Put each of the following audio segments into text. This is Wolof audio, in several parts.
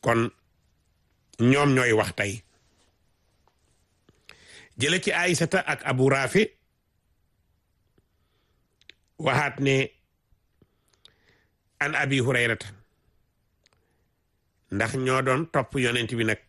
kon ñoom ñooy wax tey jële ci Aysata ak Abu Rafi waxaat ne an abi hurayrata ndax ñoo doon topp yonent bi nag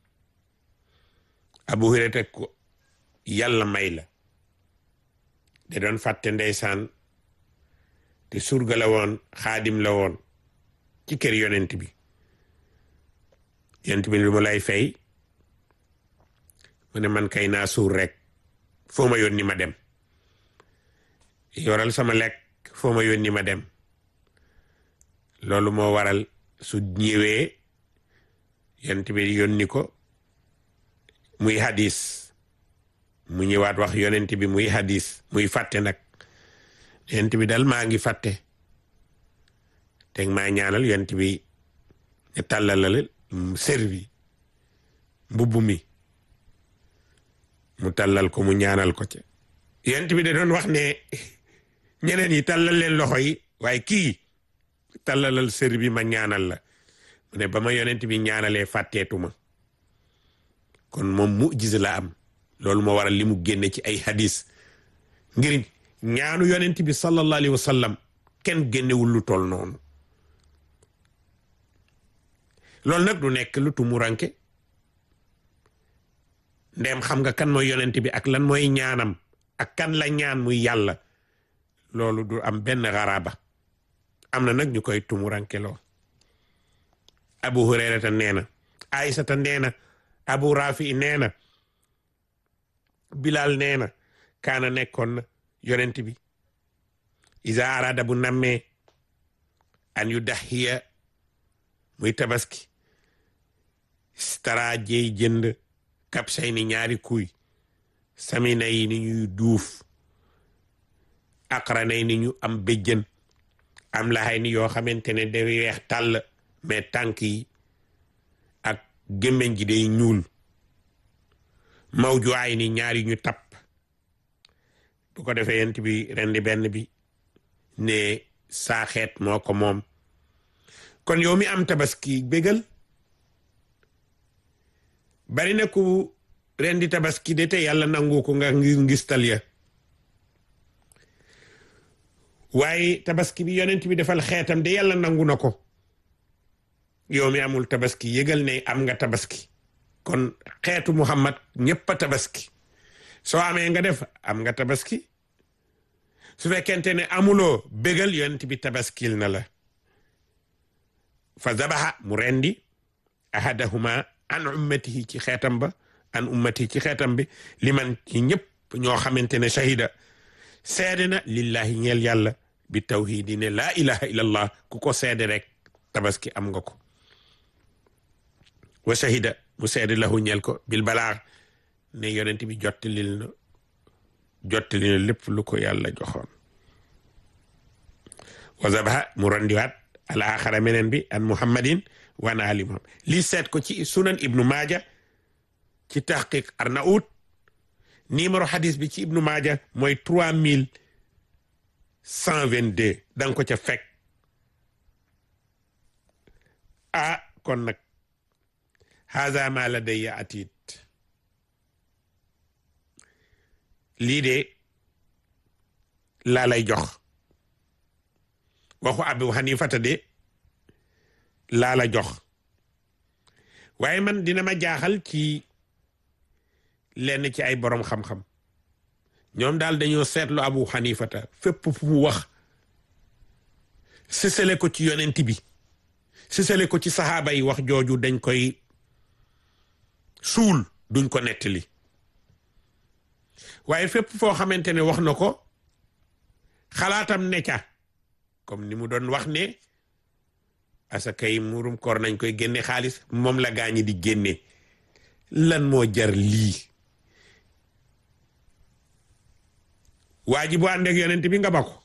abu hurayrata ko yàlla may la da doon fàtte ndeysaan te surga la woon xaadim la woon ci kër yonent bi yonent bi lu ma lay fay mu ne man kay naa suur rek foo ma yónni ma dem yoral sama lekk foo ma yónni ma dem loolu moo waral su ñëwee yonent bi yónni ko muy hadis mu ñëwaat wax yonent bi muy hadis muy fàtte nag yonent bi dal maa ngi fàtte teg maa ñaanal yonent bi ne tàllalal servi mbubb mi mu tàllal ko mu ñaanal ko ca yonent bi da doon wax ne ñeneen yi tàllal leen loxo yi waaye kii tàllalal sër bi ma ñaanal la mu ne ba ma yonent bi ñaanalee fàtteetuma kon moom mujiza la am loolu moo waral li mu génne ci ay hadis ngir ñaanu yonent bi sallallahu alayhi wa sallam kenn génnewul lu toll noonu loolu nag du nekk lu tumuranke ndem xam nga kan mooy yonent bi ak lan mooy ñaanam ak kan la ñaan muy yàlla loolu du am benn xaraaba am na nag ñu koy tumuranke loo abu hurayrata nee na aysata nee na abu rafi nee na bilal nee na kaana nekkoon na yonent bi isa arada bu nammee an yu daxiya muy tabaski stara jeey jënd kapsay ni ñaari kuy samina yi ni ñuy duuf aqranay ni ñu am béjjën am laxay ni yoo xamante ne day weex tàll mais tànk yi ak gémmiñ gi day ñuul mawju ay ni ñaari ñu tapp bu ko defee yent bi rendi benn bi ne saa xeet moo ko moom kon yow mi am tabaski bégal bari na ku rendi tabaski de te yàlla nangu ko nga ngir ngistal ya waaye tabaski bi yonent bi defal xeetam de yàlla nangu na ko yow mi amul tabaski yëgal ne am nga tabaski kon xeetu muhammad ñëpp a tabaski soo amee nga def am nga tabaski su fekkente ne amuloo bégal yonent bi tabaskil na la fa zabaha mu rendi ahadahuma an ummatihi ci xeetam ba an ummatihi ci xeetam bi liman ci ñëpp ñoo xamante ne shahida seede na lillahi ñeel yàlla bi tawhidi ne laa ilaha illallah ku ko seede rek tabaski am nga ko wa shahida mu seede lahu ñeel ko bil balaax ne yonent bi jottalil na jottali na lépp lu ko yàlla joxoon wa zabaha mu randiwaat al axara meneen bi an muhammadin wa an ali muhammad lii seet ko ci sunan ibnu maaja ci taxqiq arnaout numéro hadis bi ci ibnu maaja mooy trois mille cent vingt deux danga ko ca fekk ah kon nag haza ma ladayya atid lii de laa lay jox waxu abu xanifata de laa la jox waaye man dina ma jaaxal ci lenn ci ay borom xam-xam ñoom daal dañoo seetlu abu xanifata fépp fu mu wax sësale ko ci yonent bi sësale ko ci saxaaba yi wax jooju dañ koy suul duñ ko nettali waaye fépp foo xamante ne wax na ko xalaatam ne ca comme ni mu doon wax ne asaka yi murum koor nañ koy génne xaalis moom la gaañi di génne lan moo jar lii waa ji bu ànd ak yonent bi nga ba ko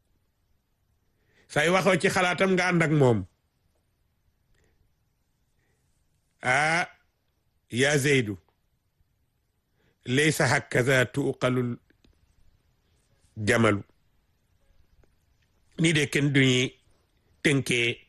say waxoo ci xalaatam nga ànd ak moom ah yaa zeydu laysa hakaza tuuqalul jamalu nii de kenn duñuy tënkee